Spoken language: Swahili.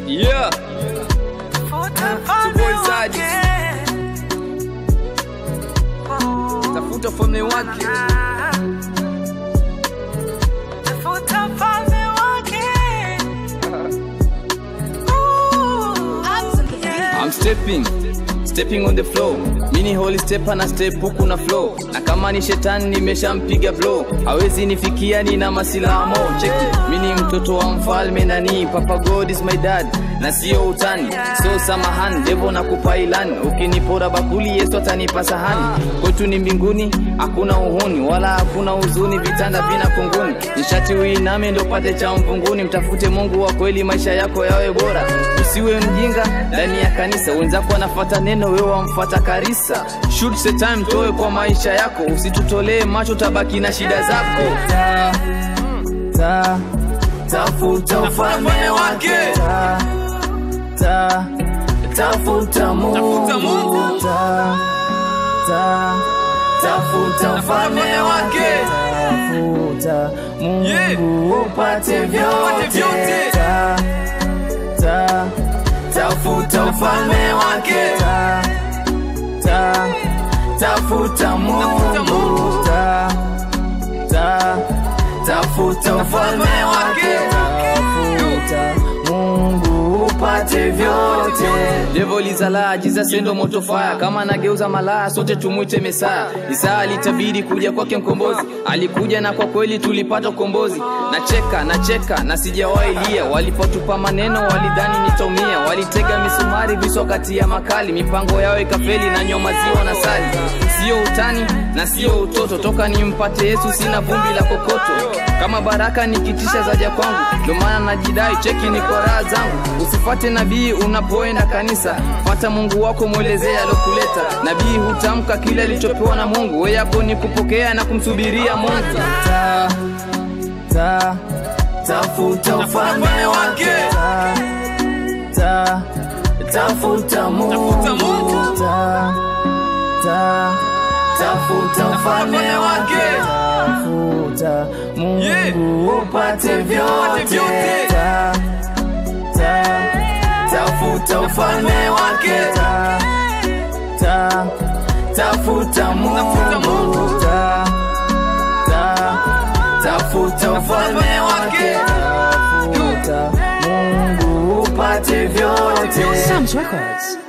Yeah, Boy Zadi. tafuta ufalme wake. I'm stepping stepping on the flow mini holy step na step huku na flow na kama ni shetani nimeshampiga blow hawezi nifikia nina masilamo cheki mini mtoto wa mfalme nani papa god is my dad na sio utani so samahan devo na kupa ilani ukinipora bakuli yesu atanipa sahani kwetu ni mbinguni hakuna uhuni wala hakuna huzuni vitanda vina kunguni nishati uiname ndo pate cha mvunguni mtafute mungu wa kweli maisha yako yawe bora usiwe mjinga ndani ya kanisa wenzako wanafata neno wewe wamfata karisa shoot the time toe kwa maisha yako usitutolee macho tabaki na shida zako ta, ta, tafuta ufalme wake ta, ta, tafuta mungu ta, ta, tafuta ufalme wake tafuta mungu upate vyote ta, ta, tafuta ufalme wake ta, ta, tafuta mungu ta, ta, tafuta ufalme wake tafuta mungu upate vyote devolizala jizasendo motofaya kama anageuza malaya sote tumwite mesaya isaa alitabiri kuja kwake mkombozi alikuja na kwa kweli tulipata ukombozi nacheka nacheka na sijawahi lia walipotupa maneno walidhani nitaumia walitega misumari viso kati ya makali mipango yao ikafeli na nyoma ziwa na sali sio utani na sio utoto toka nimpate yesu sina vumbi la kokoto kama baraka nikitisha zaja kwangu ndio maana najidai cheki ni kwa raha zangu usifate nabii unapoenda kanisa fata mungu wako mwelezee alokuleta nabii hutamka kile alichopewa na mungu we yako ni kupokea na kumsubiria mungu ta, ta, tafuta ufalme wake ta, ta, tafuta mungu ta, ta, tafuta ufalme wake tafuta mungu upate vyote ta, ta, tafuta ufalme wake ta, ta, tafuta mungu ta, ta, tafuta ufalme wake tafuta mungu upate vyote Sam's Records.